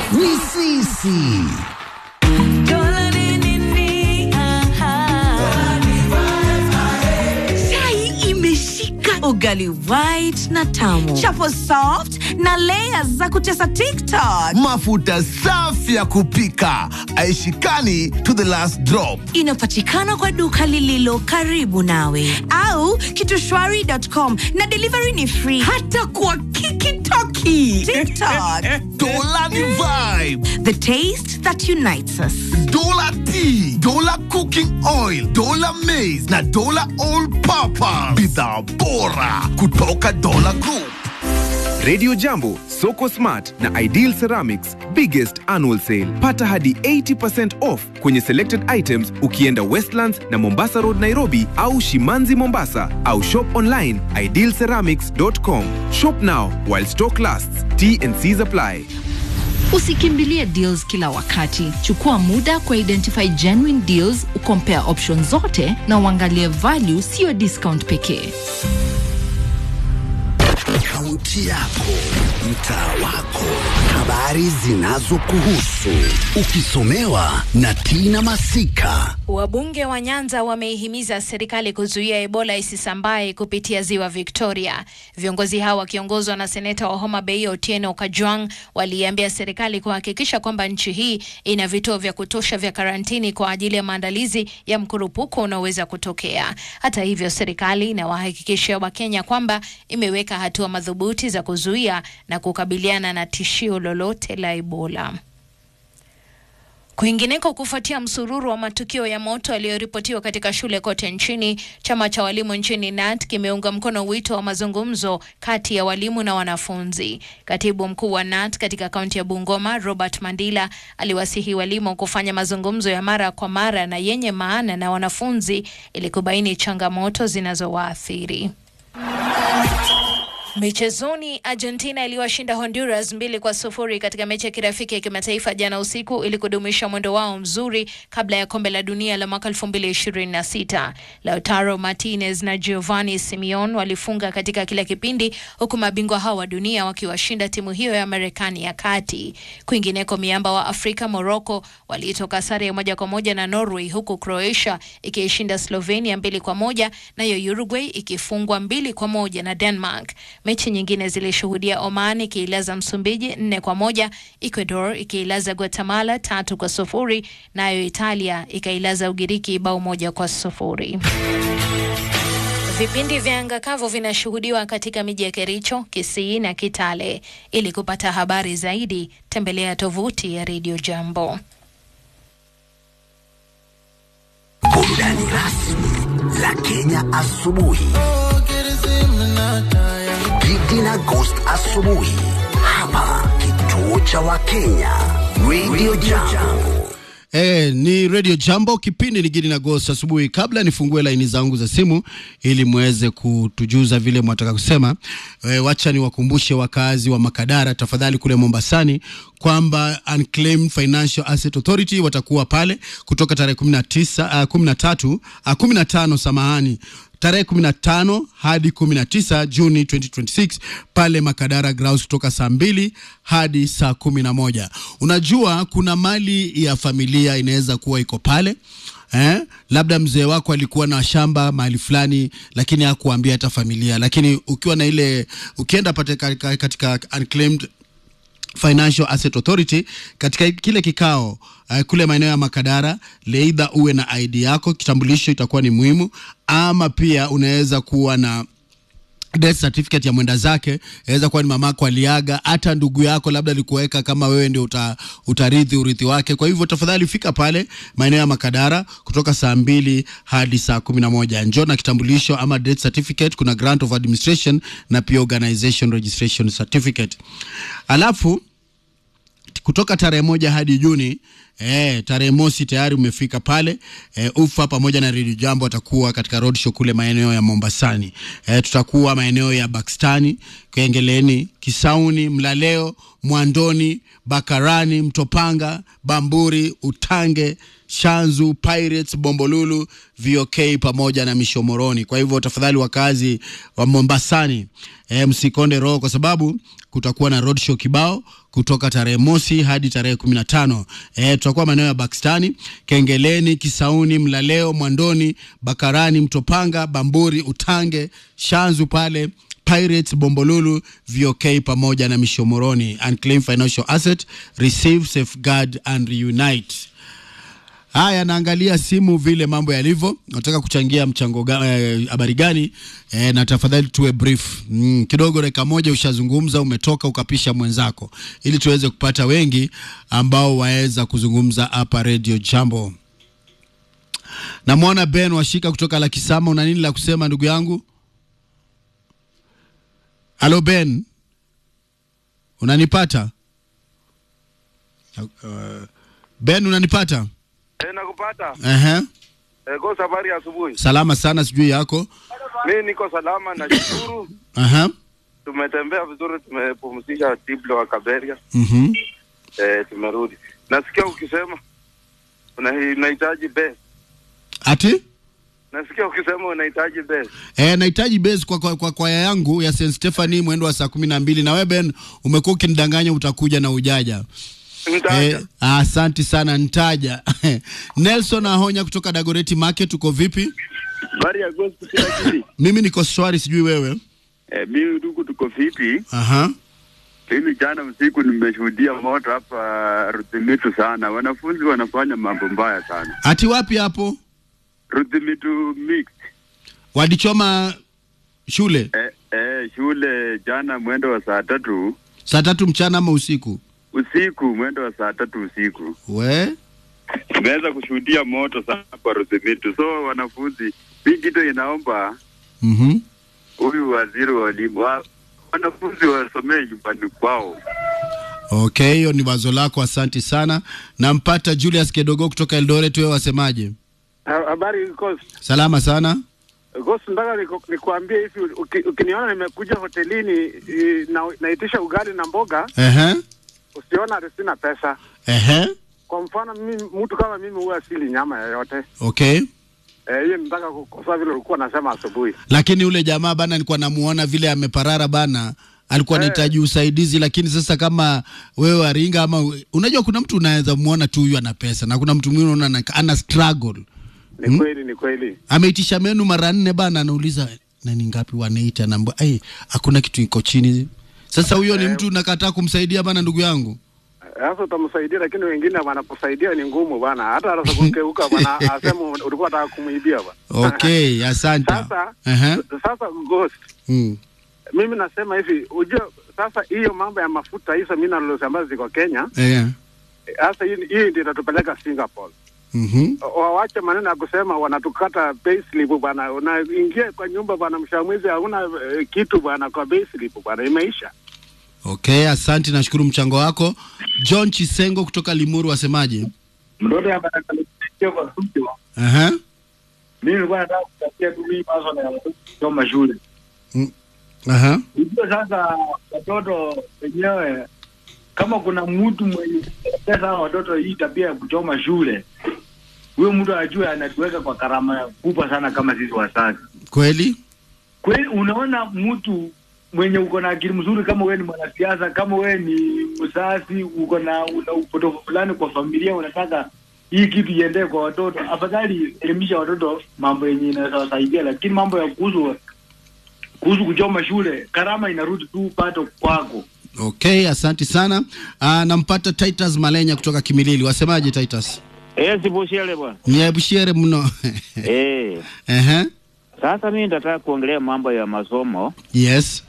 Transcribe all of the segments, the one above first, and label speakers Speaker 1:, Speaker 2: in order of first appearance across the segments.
Speaker 1: ni sisi.
Speaker 2: chai imeshika ugali white na tamu chapo soft na layers za kutesa tiktok
Speaker 1: Mafuta safi ya kupika aishikani to the last drop.
Speaker 2: inapatikana kwa duka lililo karibu nawe au kitushwari.com na delivery ni free hata kwa kikitoki tiktok
Speaker 1: Dola ni vibe.
Speaker 2: the taste that unites us
Speaker 1: Dola tea, Dola cooking oil, Dola maize na Dola all purpose. Bidhaa bora kutoka Dola Group.
Speaker 3: Radio Jambo, Soko Smart na Ideal Ceramics biggest annual sale. Pata hadi 80% off kwenye selected items ukienda Westlands na Mombasa Road Nairobi au Shimanzi Mombasa au shop online idealceramics.com. Shop now while stock lasts. T and C's apply.
Speaker 4: Usikimbilie deals kila wakati. Chukua muda kwa identify genuine deals, ukompare options zote na uangalie value, siyo discount pekee.
Speaker 5: Kaunti yako, mtaa wako, habari zinazokuhusu, ukisomewa na Tina Masika.
Speaker 6: Wabunge wa Nyanza wameihimiza serikali kuzuia Ebola isisambae kupitia ziwa Victoria. Viongozi hao wakiongozwa na seneta wa Homa Bay Otieno Kajwang waliambia serikali kuhakikisha kwamba nchi hii ina vituo vya kutosha vya karantini kwa ajili ya maandalizi ya mkurupuko unaoweza kutokea. Hata hivyo, serikali inawahakikishia Wakenya kwamba imeweka hatua madhubuti za kuzuia na kukabiliana na tishio lolote la Ebola. Kwingineko, kufuatia msururu wa matukio ya moto yaliyoripotiwa katika shule kote nchini, chama cha walimu nchini NAT kimeunga mkono wito wa mazungumzo kati ya walimu na wanafunzi. Katibu mkuu wa NAT katika kaunti ya Bungoma, Robert Mandila, aliwasihi walimu kufanya mazungumzo ya mara kwa mara na yenye maana na wanafunzi ili kubaini changamoto zinazowaathiri. Michezoni, Argentina iliwashinda Honduras mbili kwa sufuri katika mechi ya kirafiki ya kimataifa jana usiku ili kudumisha mwendo wao mzuri kabla ya kombe la dunia la mwaka 2026. Lautaro Martinez na Giovanni Simeone walifunga katika kila kipindi, huku mabingwa hao wa dunia wakiwashinda timu hiyo ya Marekani ya kati. Kwingineko, miamba wa Afrika Morocco walitoka sare ya moja kwa moja na Norway, huku Croatia ikiishinda Slovenia mbili kwa moja, nayo Uruguay ikifungwa mbili kwa moja na Denmark. Mechi nyingine zilishuhudia Oman ikiilaza Msumbiji nne kwa moja, Ecuador ikiilaza Guatemala tatu kwa sufuri, nayo Italia ikailaza Ugiriki bao moja kwa sufuri. Vipindi vya anga kavu vinashuhudiwa katika miji ya Kericho, Kisii na Kitale. Ili kupata habari zaidi, tembelea tovuti ya Radio Jambo.
Speaker 5: Burudani rasmi la Kenya asubuhi. Gidi na Ghost asubuhi hapa kituo cha Wakenya Radio Jambo.
Speaker 7: Eh, ni Radio Jambo, kipindi ni Gidi na Ghost asubuhi. Kabla nifungue laini zangu za simu ili muweze kutujuza vile mwataka kusema, eh, wacha niwakumbushe wakazi wa Makadara tafadhali kule Mombasani kwamba Unclaimed Financial Asset Authority watakuwa pale kutoka tarehe 19 uh, 13 uh, 15 samahani tarehe 15 hadi 19 Juni 2026 pale Makadara Grounds kutoka saa mbili hadi saa kumi na moja. Unajua kuna mali ya familia inaweza kuwa iko pale eh? Labda mzee wako alikuwa na shamba mahali fulani, lakini hakuambia hata familia, lakini ukiwa na ile ukienda pate katika, katika unclaimed Financial Asset Authority katika kile kikao uh, kule maeneo ya Makadara, leidha uwe na ID yako, kitambulisho itakuwa ni muhimu, ama pia unaweza kuwa na death certificate ya mwenda zake, inaweza kuwa ni mamako aliaga, hata ndugu yako labda alikuweka kama wewe ndio uta, utarithi urithi wake. Kwa hivyo tafadhali fika pale maeneo ya Makadara kutoka saa mbili hadi saa kumi na moja. Njoo na kitambulisho ama death certificate, kuna grant of administration na pia organization registration certificate. Alafu kutoka tarehe moja hadi Juni Eh, tarehe mosi tayari umefika pale. Eh, Ufa pamoja na Radio Jambo watakuwa katika roadshow kule maeneo ya Mombasani. Eh, tutakuwa maeneo ya Bakstani, Kengeleni, Kisauni, Mlaleo, Mwandoni, Bakarani, Mtopanga, Bamburi, Utange, Shanzu, Pirates, Bombolulu, VOK pamoja na Mishomoroni. Kwa hivyo tafadhali wakazi wa Mombasani e, msikonde roho kwa sababu kutakuwa na roadshow kibao kutoka tarehe mosi hadi tarehe kumi na tano. E, tutakuwa maeneo ya Bakstani, Kengeleni, Kisauni, Mlaleo, Mwandoni, Bakarani, Mtopanga, Bamburi, Utange, Shanzu pale Pirates, Bombolulu, VOK pamoja na Mishomoroni. Unclaimed financial asset, receive, safeguard and reunite. Haya, naangalia simu vile mambo yalivyo. Nataka kuchangia mchango ga- eh, habari gani? Eh, na tafadhali tuwe brief mm, kidogo, dakika moja ushazungumza, umetoka ukapisha mwenzako, ili tuweze kupata wengi ambao waweza kuzungumza hapa Radio Jambo. Namwona Ben Washika kutoka Lakisama, una nini la kusema ndugu yangu? Halo Ben, unanipata? Uh, Ben, unanipata?
Speaker 8: Eh, nakupata.
Speaker 7: Ehe.
Speaker 8: Eh, kwa safari ya asubuhi.
Speaker 7: Salama sana, sijui yako.
Speaker 8: Mimi niko salama na shukuru.
Speaker 7: Aha.
Speaker 8: Tumetembea vizuri, tumepumzisha Diblo wa Kaberia.
Speaker 7: Mhm.
Speaker 8: Eh, tumerudi. Nasikia ukisema una- unahitaji base.
Speaker 7: Ati?
Speaker 8: Nasikia ukisema unahitaji base.
Speaker 7: Eh, nahitaji base kwa kwa, kwa kwaya yangu ya St Stephanie mwendo wa saa kumi na mbili na wewe Ben umekuwa ukinidanganya utakuja na ujaja.
Speaker 8: Mtaja.
Speaker 7: Eh, asante sana ntaja. Nelson Ahonya kutoka Dagoreti Market uko vipi?
Speaker 9: Habari ya gospel kila kitu.
Speaker 7: Mimi niko swari sijui wewe.
Speaker 9: Eh, mimi tuko tuko vipi?
Speaker 7: Aha.
Speaker 9: Mimi jana usiku nimeshuhudia moto hapa Rudhimitu sana. Wanafunzi wanafanya mambo mbaya sana.
Speaker 7: Ati wapi hapo?
Speaker 9: Rudhimitu mix.
Speaker 7: Walichoma shule
Speaker 9: Eh, eh, shule jana mwendo wa saa tatu
Speaker 7: saa tatu mchana ama usiku?
Speaker 9: usiku, mwendo wa saa tatu usiku
Speaker 7: We?
Speaker 9: tumeweza kushuhudia moto sana kwa Rudhimitu. So wanafunzi, hii kitu inaomba
Speaker 7: Mhm.
Speaker 9: huyu waziri wa elimu wa, wanafunzi wasomee nyumbani kwao.
Speaker 7: Okay, hiyo ni wazo lako, asanti sana. Nampata Julius Kedogo kutoka Eldoret, wewe wasemaje?
Speaker 10: Habari Ghost.
Speaker 7: Salama sana.
Speaker 10: Ghost, nataka niku- nikuambie hivi, uki, ukiniona nimekuja hotelini i, na, naitisha ugali na mboga,
Speaker 7: Ehe.
Speaker 10: usiona ati sina pesa.
Speaker 7: Ehe.
Speaker 10: Kwa mfano mimi, mtu kama mimi huwa sili nyama yoyote.
Speaker 7: Okay.
Speaker 10: Eh, hiyo nataka kukosoa vile ulikuwa nasema asubuhi.
Speaker 7: Lakini ule jamaa bana, nilikuwa namuona vile ameparara bana, alikuwa anahitaji usaidizi, lakini sasa kama wewe waringa ama unajua, kuna mtu unaweza muona tu huyu ana pesa na kuna mtu mwingine unaona ana- ana struggle.
Speaker 10: Ni kweli, ni kweli.
Speaker 7: Ameitisha menu mara nne bana, anauliza nani ngapi wanaita, naambia ai, hakuna kitu iko chini. Sasa huyo ni mtu nakataa kumsaidia bana, ndugu yangu.
Speaker 10: Sasa utamsaidia, lakini wengine wanakusaidia ni ngumu bana, hata hata kugeuka bana, asema ulikuwa unataka kumuibia bana.
Speaker 7: Okay, asante.
Speaker 10: Sasa
Speaker 7: Ehe.
Speaker 10: sasa Ghost,
Speaker 7: Mm.
Speaker 10: mimi nasema hivi, ujue sasa hiyo mambo ya mafuta hizo minerals ambazo ziko Kenya
Speaker 7: Eh.
Speaker 10: sasa hii hii ndio itatupeleka Singapore.
Speaker 7: Mhm.
Speaker 10: Wawache maneno ya kusema wanatukata payslip bwana, unaingia kwa nyumba bwana, mwisho wa mwezi hauna eh, kitu bwana kwa payslip bwana, imeisha.
Speaker 7: Okay, asante, nashukuru mchango wako. John Chisengo kutoka Limuru wasemaje?
Speaker 11: mtoto anakalekea kwa studio.
Speaker 7: Aha.
Speaker 11: Mimi nilikuwa nataka kutakia tu hii maswala ya watoto kusoma shule.
Speaker 7: Aha.
Speaker 11: Unajua sasa watoto wenyewe, kama kuna mtu mwenye pesa hao watoto hii tabia ya kuchoma shule, huyo mtu ajue anatuweka kwa karama kubwa sana kama sisi wazazi.
Speaker 7: Kweli?
Speaker 11: Kweli unaona mtu mwenye uko na akili mzuri, kama wewe ni mwanasiasa, kama wewe ni mzazi, uko na una upotofu fulani kwa familia, unataka hii kitu iendee kwa watoto, afadhali elimisha watoto mambo yenye inaweza wasaidia, lakini mambo ya kuhusu kuhusu kuchoma shule, karama inarudi tu pato kwako.
Speaker 7: Okay, asante sana. Ah, nampata Titus Malenya kutoka Kimilili. Wasemaje Titus?
Speaker 12: Eh, sibushele bwana.
Speaker 7: Niebushiere mno.
Speaker 12: Eh.
Speaker 7: Ehe.
Speaker 12: Sasa mimi nataka kuongelea mambo ya masomo.
Speaker 7: Yes.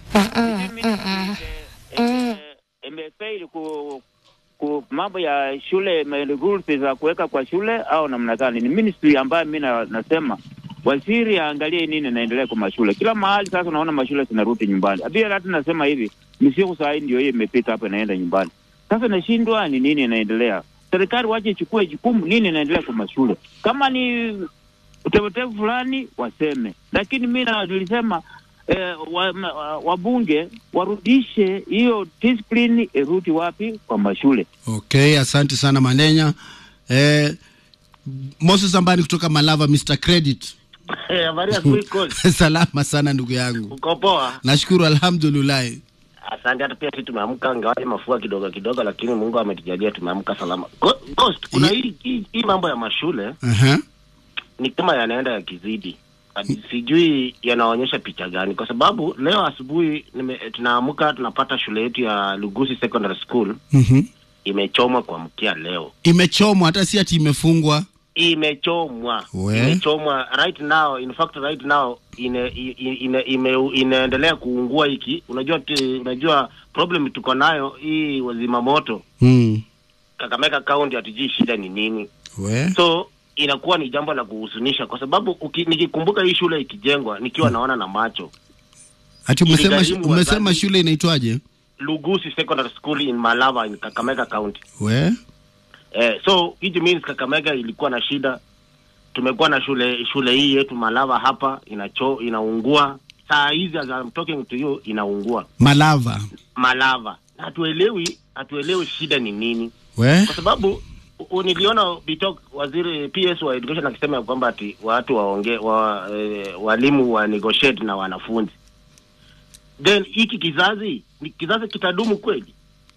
Speaker 12: Imefaili ku, ku mambo ya shule ma- rules za kuweka kwa shule au namna gani? Ni ministry ambayo mimi na, nasema waziri aangalie nini inaendelea kwa mashule. Kila mahali sasa unaona mashule zinarudi nyumbani. Pia hata nasema hivi, misiku saa hii ndio hiyo imepita hapo inaenda nyumbani. Sasa nashindwa ni nini inaendelea. serikali wache ichukue jukumu, nini inaendelea kwa mashule. Kama ni utevetevu fulani waseme, lakini mi na- nilisema eh, wa- ma- wa- wabunge warudishe hiyo discipline, irudi wapi? Kwa mashule.
Speaker 7: Okay, asante sana Manenya. Eh, Moses Ambani kutoka Malava, Mr Credit.
Speaker 13: Eh, habari ya kuiko
Speaker 7: Salama sana ndugu yangu,
Speaker 13: uko poa?
Speaker 7: nashukuru alhamdulillah.
Speaker 13: Asante. Hata pia sisi tumeamka, ngawaje mafua kidogo kidogo, lakini Mungu ametujalia tumeamka salama. Go- Ghost, kuna hii hii- hii mambo ya mashule
Speaker 7: Aha.
Speaker 13: ni kama yanaenda yakizidi, Hadi sijui yanaonyesha picha gani, kwa sababu leo asubuhi nime- tunaamka tunapata shule yetu ya Lugusi Secondary School
Speaker 7: Mhm.
Speaker 13: imechomwa kwa mkia leo
Speaker 7: Imechomwa hata si ati imefungwa.
Speaker 13: imechomwa
Speaker 7: We.
Speaker 13: imechomwa right now in fact right now ine, ine, ine, ime, inaendelea kuungua hiki unajua ti, unajua problem tuko nayo hii wazima moto
Speaker 7: Mm.
Speaker 13: Kakamega County hatujui shida ni nini
Speaker 7: We.
Speaker 13: so inakuwa ni jambo la kuhuzunisha kwa sababu uki, nikikumbuka hii shule ikijengwa nikiwa naona na macho
Speaker 7: Ati umesema
Speaker 13: Iligharimu
Speaker 7: umesema
Speaker 13: wazazi-
Speaker 7: shule inaitwaje?
Speaker 13: Lugusi Secondary School in Malava in Kakamega County
Speaker 7: We.
Speaker 13: Eh, so it means Kakamega ilikuwa na shida. Tumekuwa na shule shule hii yetu Malava hapa inacho inaungua. Saa hizi as I'm talking to you inaungua
Speaker 7: Malava.
Speaker 13: Malava. Na Hatuelewi hatuelewi shida ni nini.
Speaker 7: We.
Speaker 13: Kwa sababu u- niliona Bitok waziri PS wa education akisema ya kwamba ati watu waongee wa, eh, walimu wa negotiate na wanafunzi. Then hiki kizazi ni kizazi kitadumu kweli?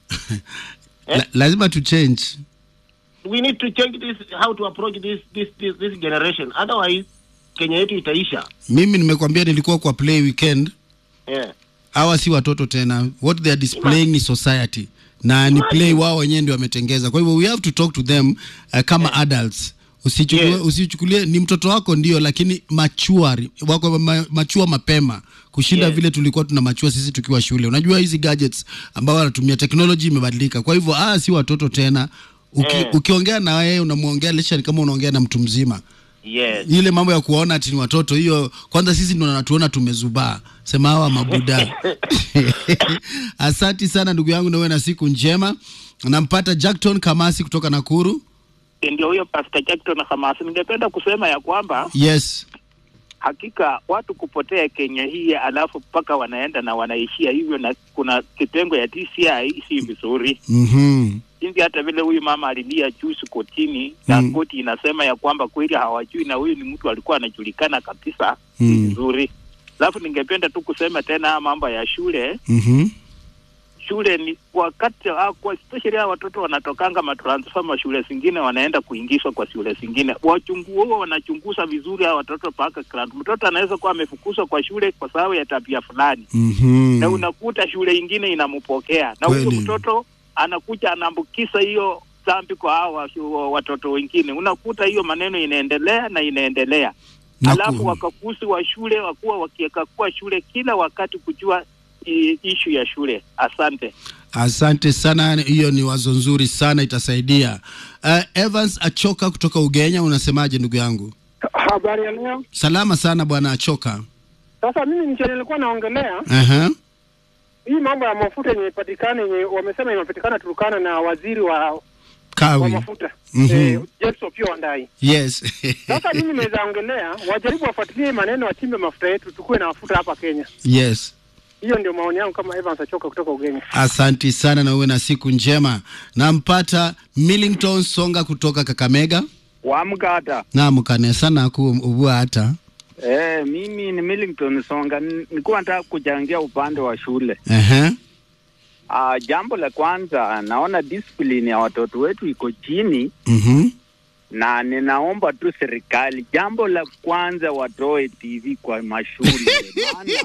Speaker 7: La, lazima tu change.
Speaker 13: we need to change this how to approach this this this, this generation otherwise Kenya yetu itaisha
Speaker 7: Mimi nimekwambia nilikuwa kwa play weekend.
Speaker 13: yeah.
Speaker 7: Hawa si watoto tena. What they are displaying ni society. Na ni play wao wenyewe ndio wametengeza. Kwa hivyo we have to talk to them uh, kama adults. Usichukulie,
Speaker 13: Yes.
Speaker 7: usichukulie ni mtoto wako ndio, lakini machuari wako ma, machua mapema kushinda
Speaker 13: Yes.
Speaker 7: vile tulikuwa tuna machua sisi tukiwa shule. Unajua hizi gadgets ambao wanatumia technology imebadilika, kwa hivyo ah, si watoto tena. Uki,
Speaker 13: Eh.
Speaker 7: Ukiongea na wewe unamwongea lesha kama unaongea na mtu mzima
Speaker 13: yes
Speaker 7: ile mambo ya kuwaona ati ni watoto hiyo kwanza sisi ndo natuona tumezubaa sema hawa mabuda asanti sana ndugu yangu nawe na siku njema nampata jackton kamasi kutoka nakuru
Speaker 14: ndio huyo Pastor Jackson Hamasi. Ningependa kusema ya kwamba
Speaker 7: yes
Speaker 14: hakika watu kupotea Kenya hii, alafu mpaka wanaenda na wanaishia hivyo, na kuna kitengo ya DCI si vizuri
Speaker 7: mm-hmm.
Speaker 14: jinsi hata vile huyu mama alilia juzi kotini na
Speaker 7: Mm.
Speaker 14: koti inasema ya kwamba kweli hawajui, na huyu ni mtu alikuwa anajulikana kabisa
Speaker 7: Mm.
Speaker 14: vizuri. Alafu ningependa tu kusema tena haya mambo ya shule
Speaker 7: Mm-hmm.
Speaker 14: shule ni wakati ah, kwa especially hao watoto wanatokanga matransfer ma shule zingine wanaenda kuingizwa kwa shule zingine. Wachungu huo wanachunguza vizuri hao watoto mpaka grade. Mtoto anaweza kuwa amefukuzwa kwa shule kwa sababu ya tabia fulani
Speaker 7: Mm-hmm.
Speaker 14: na unakuta shule ingine inampokea na huyo
Speaker 7: Kweli.
Speaker 14: mtoto anakuja anaambukiza hiyo dhambi kwa hao wa- watoto wengine. Unakuta hiyo maneno inaendelea na inaendelea
Speaker 7: Na
Speaker 14: alafu
Speaker 7: ku-
Speaker 14: wakaguzi wa shule wakuwa wakiekakua shule kila wakati kujua i- ishu ya shule. Asante.
Speaker 7: asante sana hiyo ni wazo nzuri sana itasaidia uh, evans achoka kutoka ugenya unasemaje ndugu yangu
Speaker 15: Habari ya leo.
Speaker 7: salama sana bwana achoka
Speaker 15: Sasa mimi ndio nilikuwa naongelea
Speaker 7: uh-huh.
Speaker 15: hii mambo ya mafuta yenye ipatikana yenye wamesema inapatikana Turkana na waziri wa, wa
Speaker 7: kawi
Speaker 15: mafuta
Speaker 7: Mhm.
Speaker 15: eh, James Opiyo Wandayi.
Speaker 7: yes
Speaker 15: Sasa mimi naweza ongelea wajaribu wafuatilie maneno, wachimbe mafuta yetu, tukuwe na mafuta hapa Kenya.
Speaker 7: yes
Speaker 15: Hiyo ndio maoni yangu kama Evans Achoka kutoka Ugenya.
Speaker 7: Asanti sana na uwe na siku njema. Nampata Millington Songa kutoka Kakamega.
Speaker 16: Waamka hata
Speaker 7: Naam, kanesa naku ubua hata
Speaker 16: eh, mimi ni Millington Songa, N- nilikuwa nataka kuchangia upande wa shule.
Speaker 7: Ehe.
Speaker 16: Uh, jambo la kwanza naona discipline ya watoto wetu iko chini
Speaker 7: Mhm.
Speaker 16: na ninaomba tu serikali, jambo la kwanza watoe TV kwa mashule maana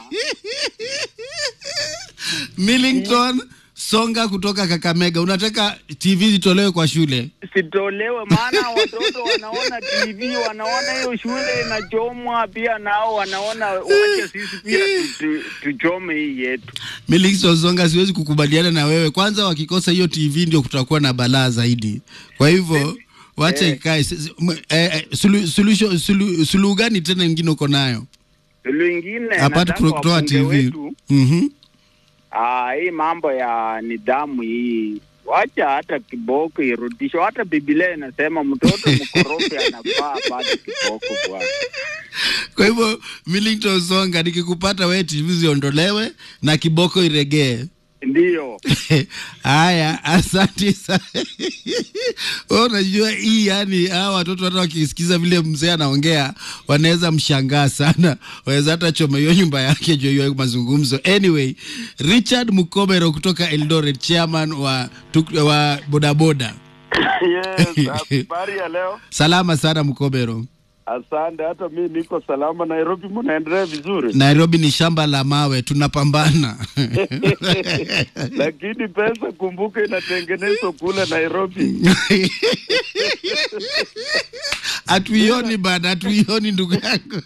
Speaker 7: Millington Songa kutoka Kakamega, unataka TV zitolewe kwa shule?
Speaker 16: sitolewe, maana watoto wanaona TV, wanaona hiyo shule inachomwa, pia nao wanaona wacha sisi pia tu- tu- tuchome hii yetu.
Speaker 7: Millington Songa, siwezi kukubaliana na wewe. Kwanza wakikosa hiyo TV ndio kutakuwa na balaa zaidi. Kwa hivyo wacha
Speaker 16: Eh.
Speaker 7: ikae. S- s- m- eh, eh, sulu- suluhisho- sulu- Suluhu gani tena ingine uko nayo
Speaker 16: Suluhu ingine
Speaker 7: apart
Speaker 16: nataka
Speaker 7: kutoa
Speaker 16: wabunge
Speaker 7: TV?
Speaker 16: wetu
Speaker 7: Mhm.
Speaker 16: Ah, hii mambo ya nidhamu hii wacha hata kiboko irudishwe. Hata Biblia inasema mtoto mkorofi anafaa apate kiboko bwana.
Speaker 7: Kwa hivyo Millington Songa, nikikupata wewe TV ziondolewe na kiboko iregee.
Speaker 16: Ndiyo.
Speaker 7: Haya, asante sana. Wewe unajua hii, yani hawa watoto hata wakisikiza vile mzee anaongea wanaweza mshangaa sana, waweza hata choma hiyo nyumba yake juu ya hiyo mazungumzo. Anyway, Richard Mukobero kutoka Eldoret, chairman wa, tuk- wa bodaboda.
Speaker 8: Yes, habari ya leo.
Speaker 7: Salama sana Mukobero.
Speaker 8: Asante, hata mi niko salama. Nairobi munaendelea vizuri,
Speaker 7: Nairobi ni shamba la mawe, tunapambana
Speaker 8: lakini pesa kumbuka, inatengenezwa kule Nairobi.
Speaker 7: hatuioni bana, hatuioni ndugu yangu.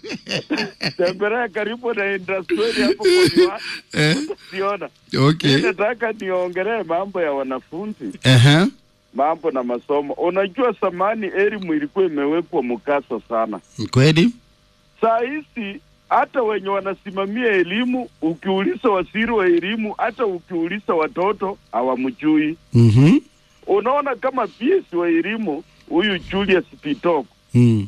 Speaker 8: Tembelea karibu na industry hapo kwa miwa-
Speaker 7: Eh?
Speaker 8: siona.
Speaker 7: Okay.
Speaker 8: Mi nataka niongelee mambo ya wanafunzi,
Speaker 7: Ehe.
Speaker 8: mambo na masomo. Unajua, samani elimu ilikuwa imewekwa mkasa sana.
Speaker 7: Kweli?
Speaker 8: Saa hizi hata wenye wanasimamia elimu, ukiuliza waziri wa elimu, hata ukiuliza watoto hawamjui.
Speaker 7: Mhm.
Speaker 8: Unaona kama PS wa elimu huyu Julius Pitoko
Speaker 7: Mm.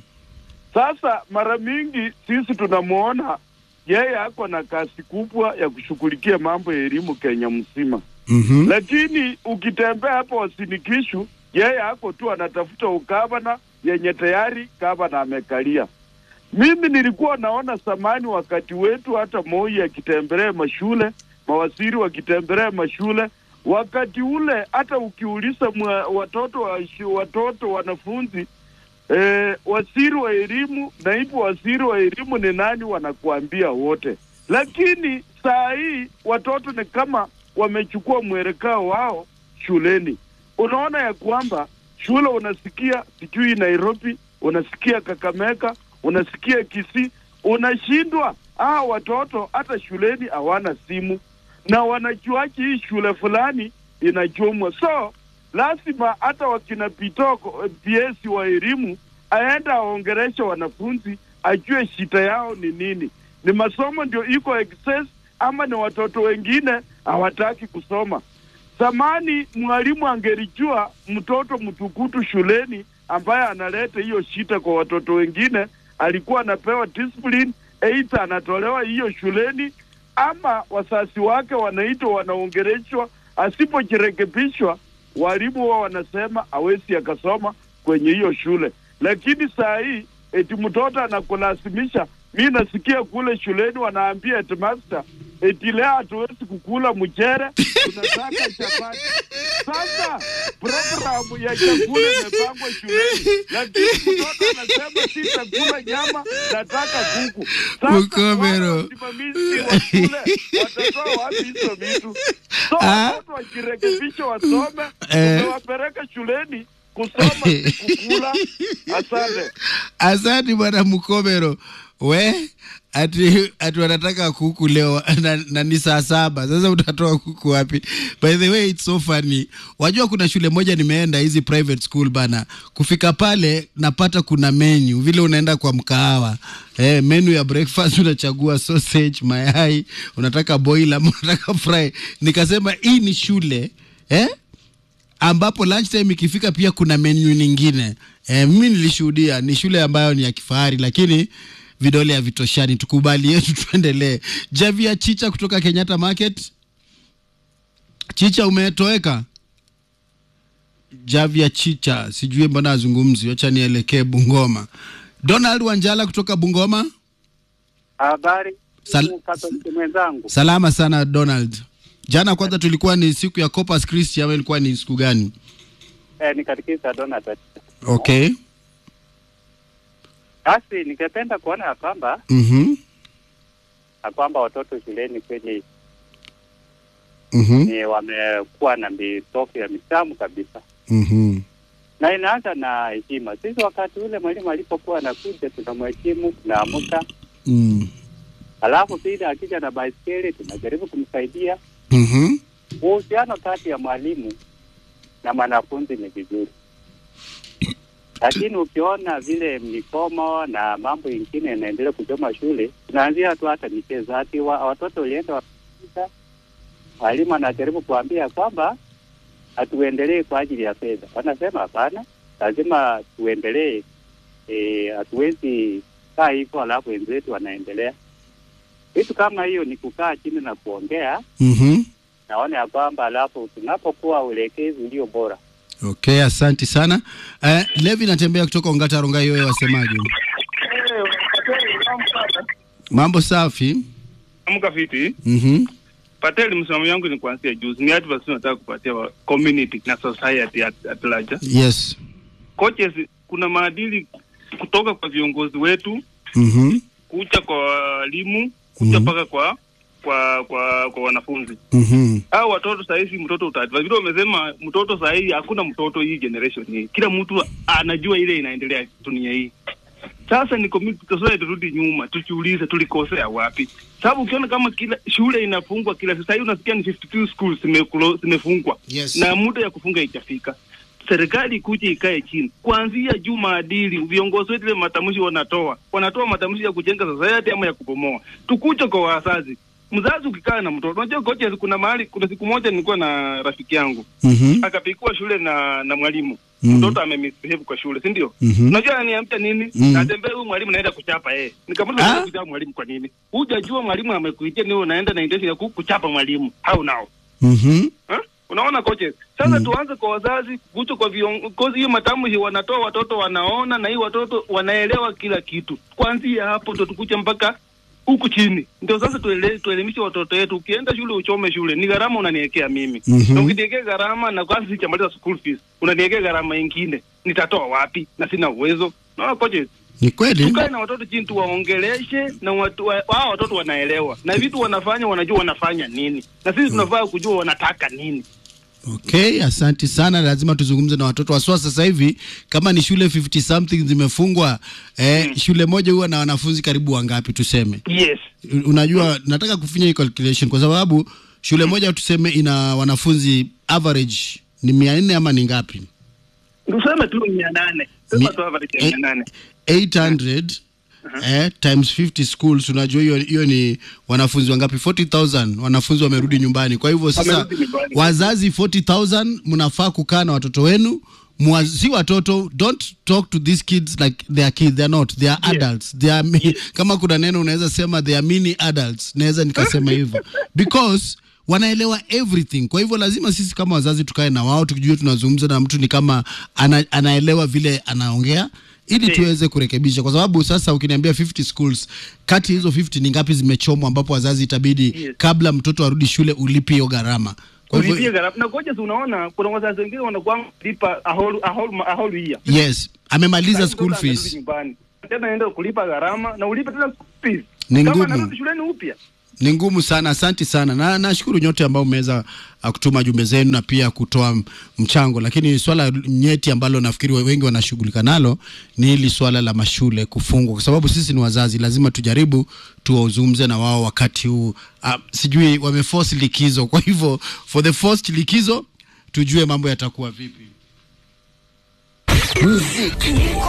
Speaker 8: Sasa mara mingi sisi tunamwona yeye ako na kazi kubwa ya kushughulikia mambo ya elimu Kenya mzima,
Speaker 7: Mhm.
Speaker 8: lakini ukitembea hapo Wasinikishu, yeye ako tu anatafuta ukavana yenye tayari gavana amekalia. Mimi nilikuwa naona zamani wakati wetu, hata Moi akitembelea mashule, mawaziri wakitembelea mashule, wakati ule hata ukiuliza mwa, watoto wa, shu- watoto wanafunzi eh, waziri wa elimu, naibu waziri wa elimu ni nani, wanakuambia wote. Lakini saa hii watoto ni kama wamechukua mwelekeo wao shuleni. Unaona ya kwamba shule unasikia sijui Nairobi, unasikia Kakamega, unasikia Kisii, unashindwa. Ah, watoto hata shuleni hawana simu na wanajuaje hii shule fulani inachomwa? So lazima hata wakina Pitoko PS wa elimu aenda aongereshe wanafunzi, ajue shida yao ni nini. Ni masomo ndio iko excess ama ni watoto wengine hawataki kusoma? Zamani mwalimu angelijua mtoto mtukutu shuleni ambaye analeta hiyo shida kwa watoto wengine, alikuwa anapewa discipline, aidha anatolewa hiyo shuleni ama wazazi wake wanaitwa wanaongereshwa. Asipojirekebishwa, walimu wao wanasema hawezi akasoma kwenye hiyo shule. Lakini saa hii eti mtoto anakulazimisha. Mi nasikia kule shuleni wanaambia headmaster eti leo hatuwezi kukula mchere, tunataka chapati. Sasa programu ya chakula imepangwa shuleni, lakini mtoto anasema sitakula nyama, nataka kuku. Sasa
Speaker 7: Mukobero.
Speaker 8: wasimamizi wa shule watatoa wapi hizo vitu? So watoto wajirekebisha, wasome,
Speaker 7: Eh.
Speaker 8: umewapeleka shuleni kusoma si kukula. Asante.
Speaker 7: Asante bwana Mukobero. We ati ati wanataka kuku leo na, na ni saa saba. Sasa utatoa kuku wapi? By the way it's so funny. Wajua kuna shule moja nimeenda hizi private school bana. Kufika pale napata kuna menu vile unaenda kwa mkahawa. Eh, menu ya breakfast unachagua sausage, mayai, unataka boil ama unataka fry. Nikasema hii ni shule eh? ambapo lunchtime ikifika pia kuna menu nyingine. E, mimi nilishuhudia ni shule ambayo ni ya kifahari, lakini vidole havitoshani. Tukubali yetu, tuendelee. Javia Chicha kutoka Kenyatta Market. Chicha, umetoweka. Javia Chicha, sijui mbona azungumzi, wacha nielekee Bungoma. Donald Wanjala kutoka Bungoma.
Speaker 17: Habari
Speaker 7: Sal-
Speaker 17: Katoliki mwenzangu,
Speaker 7: Salama sana Donald. Jana kwanza tulikuwa ni siku ya Corpus Christi ama ilikuwa ni siku gani?
Speaker 17: eh, ni katikisa Donald.
Speaker 7: Okay.
Speaker 17: Basi ningependa kuona ya kwamba
Speaker 7: Mhm.
Speaker 17: ya kwamba watoto shuleni kweli
Speaker 7: Mhm.
Speaker 17: ni wamekuwa na mitofu ya mitamu kabisa,
Speaker 7: Mhm.
Speaker 17: na inaanza na heshima. Sisi wakati ule mwalimu alipokuwa anakuja, tunamheshimu, tunaamuka,
Speaker 7: Mm.
Speaker 17: alafu pili akija na baiskeli tunajaribu kumsaidia.
Speaker 7: Mhm.
Speaker 17: Uhusiano kati ya mwalimu na mwanafunzi ni vizuri, lakini ukiona vile mikomo na mambo ingine inaendelea kuchoma shule, tunaanzia tu hata michezo. Ati wa, watoto walienda wapika, mwalimu anajaribu kuambia kwamba hatuendelee kwa ajili ya fedha. Wanasema hapana, lazima tuendelee. Eh, hatuwezi kaa hivyo alafu wenzetu wanaendelea. Vitu kama hiyo ni kukaa chini na kuongea,
Speaker 7: Mhm.
Speaker 17: naona ya kwamba alafu tunapokuwa uelekezi ulio bora
Speaker 7: Okay, asanti sana. Eh, Levi natembea kutoka Ongata Rongai, wewe wasemaje? Mambo safi.
Speaker 18: Amka fiti.
Speaker 7: Mhm.
Speaker 18: Pateli, msimamo yangu ni kuanzia juzi, ni advice nataka kupatia wa community na society at, at large.
Speaker 7: Yes.
Speaker 18: Coaches, kuna maadili kutoka kwa viongozi wetu
Speaker 7: Mhm.
Speaker 18: kucha kwa walimu kucha mpaka kwa kwa kwa kwa wanafunzi
Speaker 7: Mhm.
Speaker 18: au watoto sahizi, mtoto utaadvise vile wamesema, mtoto sahizi hakuna mtoto hii generation hii, kila mtu anajua ile inaendelea dunia hii. Sasa ni community society, turudi nyuma, tujiulize tulikosea wapi? Sababu ukiona kama kila shule inafungwa kila sasa hivi unasikia ni 52 schools zimekulo- zimefungwa
Speaker 7: Yes.
Speaker 18: na muda ya kufunga itafika. Serikali ikuje ikae chini kuanzia juu, maadili, viongozi wetu ile matamshi wanatoa wanatoa matamshi ya kujenga society ama ya kubomoa. Tukuche kwa wazazi, mzazi ukikaa na mtoto, unajua coaches, kuna mahali, kuna siku moja nilikuwa na rafiki yangu
Speaker 7: Mhm.
Speaker 18: akapikua shule na na mwalimu
Speaker 7: Mhm.
Speaker 18: mtoto amemisbehave kwa shule, si ndio?
Speaker 7: Mhm.
Speaker 18: Unajua ananiambia nini?
Speaker 7: Mhm.
Speaker 18: Natembea huyu mwalimu naenda kuchapa yeye. Nikamuuliza unaenda kuchapa mwalimu kwa nini? Hujajua mwalimu amekuitia ni wewe unaenda na intention ya ku- kuchapa mwalimu. How now?
Speaker 7: Mhm.
Speaker 18: Ha? Unaona coaches? Sasa tuanze kwa wazazi, kucho kwa viongozi, hiyo matamshi wanatoa watoto wanaona na hii watoto wanaelewa kila kitu. Kuanzia hapo ndo tukuche mpaka huku chini. Ndio sasa tuele, tuelimishe watoto wetu. Ukienda shule uchome shule, ni gharama unaniwekea mimi.
Speaker 7: Mhm.
Speaker 18: Na ukiniwekea gharama na kwanza sichamaliza school fees, unaniwekea gharama ingine. Nitatoa wapi? Na sina uwezo. Naona coaches,
Speaker 7: Ni kweli.
Speaker 18: tukae na watoto chini tuwaongeleshe na watu, wa, hao watoto wanaelewa na vitu wanafanya wanajua wanafanya nini na sisi tunafaa kujua wanataka nini
Speaker 7: Okay, asanti sana. Lazima tuzungumze na watoto waswa. Sasa hivi kama ni shule 50 something zimefungwa, eh, shule moja huwa na wanafunzi karibu wangapi tuseme?
Speaker 18: yes
Speaker 7: U- Unajua, nataka kufinya hii calculation kwa sababu shule moja tuseme ina wanafunzi average ni mia nne ama ni ngapi?
Speaker 18: tuseme tu mia nane sema tu average ya mia nane
Speaker 7: 800 eh, times 50 schools, unajua hiyo hiyo ni wanafunzi wangapi? 40000 wanafunzi wamerudi nyumbani. Kwa hivyo sasa
Speaker 18: Wamerudi nyumbani.
Speaker 7: wazazi 40000 mnafaa kukaa na watoto wenu Mwa, si watoto don't talk to these kids like they are kids they are not they are adults they are mi- kama kuna neno unaweza sema they are mini adults naweza nikasema hivyo because wanaelewa everything kwa hivyo lazima sisi kama wazazi tukae na wao tukijua tunazungumza na mtu ni kama ana, anaelewa vile anaongea ili tuweze kurekebisha kwa sababu sasa ukiniambia 50 schools kati ya hizo 50 ni ngapi zimechomwa ambapo wazazi itabidi
Speaker 18: Yes.
Speaker 7: kabla mtoto arudi shule ulipe hiyo gharama kwa
Speaker 18: ulipie
Speaker 7: hivyo
Speaker 18: gharama na koja unaona kuna wazazi wengine wanakuwa lipa a whole, a whole, a whole year
Speaker 7: yes amemaliza
Speaker 18: Sasa
Speaker 7: school
Speaker 18: mtoto anarudi
Speaker 7: fees
Speaker 18: nyumbani tena enda kulipa gharama na ulipe tena school fees
Speaker 7: Ni
Speaker 18: kama
Speaker 7: ngumu.
Speaker 18: anarudi shuleni upya
Speaker 7: ni ngumu sana asanti sana na nashukuru nyote ambao mmeweza uh, kutuma jumbe zenu na pia kutoa m- mchango lakini swala nyeti ambalo nafikiri we- wengi wanashughulika nalo ni hili swala la mashule kufungwa kwa sababu sisi ni wazazi lazima tujaribu tuwazungumze na wao wakati huu uh, sijui wameforce likizo kwa hivyo for the forced likizo tujue mambo yatakuwa vipi
Speaker 5: muziki